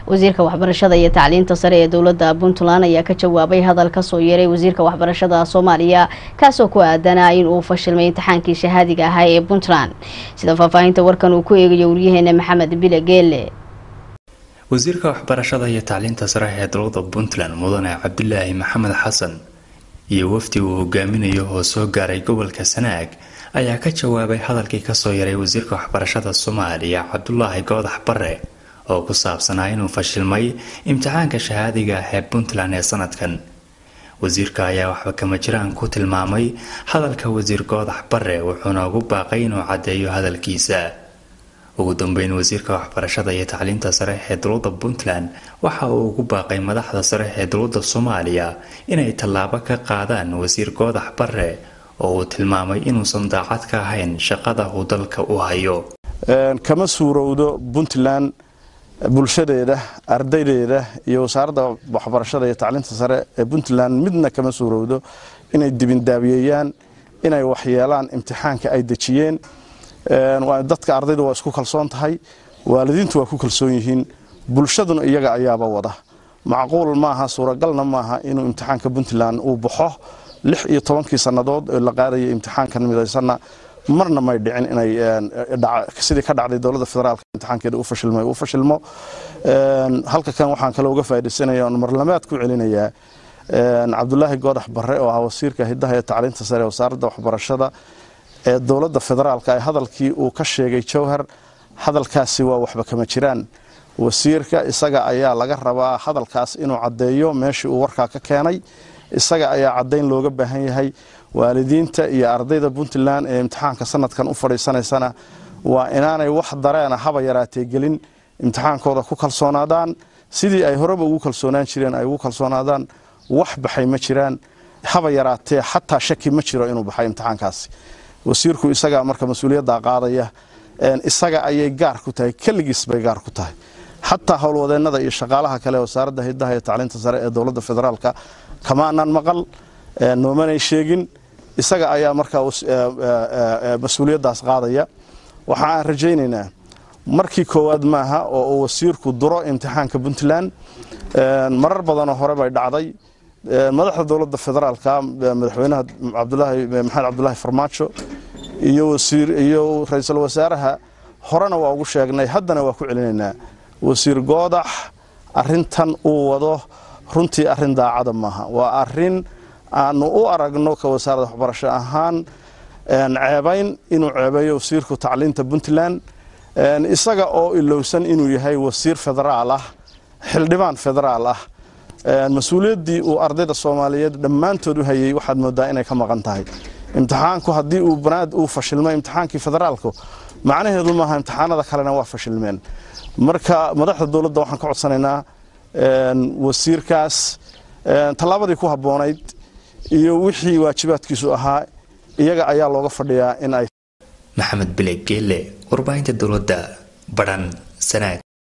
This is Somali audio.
wasiirka waxbarashada iyo tacliinta sare ee dowladda puntland ayaa ka jawaabay hadal kasoo yeeray wasiirka waxbarashada soomaaliya kaasoo ku aadanaa in uu fashilmay imtixaankii shahaadiga ahaa ee puntland sida faahfaahinta warkan uu ku eegayo waryaheena maxamed bile geele wasiirka waxbarashada iyo tacliinta sare ee dowladda puntland mudane cabdilaahi maxamed xasan iyo wafdi uu hogaaminayo oo soo gaaray gobolka sanaag ayaa ka jawaabay hadalkii kasoo yaray wasiirka waxbarashada soomaaliya cabdulaahi goodax bare oo ku saabsanaa inuu fashilmay imtixaanka shahaadiga ah ee puntland ee sanadkan wasiirka ayaa waxba kama jiraan ku tilmaamay hadalka wasiir goodax bare wuxuuna ugu baaqay inuu caddeeyo hadalkiisa ugu dambeyn wasiirka waxbarashada iyo tacliinta sare ee dowladda puntland waxa uu ugu baaqay madaxda sare ee dowladda soomaaliya inay tallaabo ka qaadaan wasiir goodax bare oo uu tilmaamay inuusan daacad ka ahayn shaqada uu dalka u hayo kama suurowdo puntland bulshadeeda ardaydeeda iyo wasaaradda waxbarashada iyo tacliinta sare ee puntland midna kama suurowdo inay dibindaabiyeeyaan inay waxyeelaan imtixaanka ay dejiyeen dadka ardayda waa isku kalsoon tahay waalidiintu waa ku kalsoon yihiin bulshaduna iyaga ayaaba wada macquul maaha suuragalna maaha inuu imtixaanka puntland uu baxo lix iyo tobankii sannadood oo la qaadayay imtixaankan midaysanna marna may dhicin inay sidii ka dhacday dowladda federaalka imtixaankeeda u fashilmay uu fashilmo halka kan waxaan kale uga faaidaysanaya oon marlamaad ku celinayaa cabdulaahi goodax bare oo ah wasiirka hidaha iyo tacliinta sare ee wasaaradda waxbarashada ee dowladda federaalka ee hadalkii uu ka sheegay jowhar hadalkaasi waa waxba kama jiraan wasiirka isaga ayaa laga rabaa hadalkaas inuu caddeeyo meeshii uu warkaa ka keenay isaga ayaa caddayn looga baahan yahay waalidiinta iyo ardayda puntland ee imtixaanka sanadkan u fadhiisanaysana waa inaanay wax dareena haba yaraatee gelin imtixaankooda ku kalsoonaadaan sidii ay horeba ugu kalsoonaan jireen ay ugu kalsoonaadaan wax baxay ma jiraan haba yaraatee xataa shaki ma jiro inuu baxay imtixaankaasi wasiirku isagaa marka mas-uuliyaddaa qaadaya isaga ayay gaar ku tahay keligiis bay gaar ku tahay xataa howlwadeennada iyo shaqaalaha kale wasaaradda hidaha iyo tacliinta sare ee dowladda federaalka kamaanan maqal noomanay sheegin isaga ayaa markaa mas-uuliyaddaas qaadaya waxa aan rajaynaynaa markii koowaad maaha oo uu wasiirku duro imtixaanka puntland marar badanoo hore bay dhacday madaxda dowladda federaalka madaxweynaha cabdulaahi maxamed cabdulaahi farmaajo iyo wasiir iyo ra-iisul wasaaraha horena waa ugu sheegnay haddana waa ku celinaynaa wasiir goodax arintan uu wado runtii arrin daacada maaha waa arin aanu u aragno ka wasaaradda waxbarasho ahaan ceebayn inuu ceebeeyo wasiirku tacliinta puntland isaga oo ilowsan inuu yahay wasiir federaal ah xildhibaan federaal ah mas-uuliyaddii uu ardayda soomaaliyeed dhammaantood u hayay waxaad moodaa inay ka maqan tahay imtixaanku haddii uu banaad uu fashilmo imtixaankii federaalku macnaheedu maaha imtixaanada kalena waa fashilmeen marka madaxda dowladda waxaan ka codsanaynaa wasiirkaas tallaabadii ku habboonayd iyo wixii waajibaadkiisu ahaa iyaga ayaa looga fadhiyaa in ay maxamed bile geele warbaahinta dowladda badhan sanaag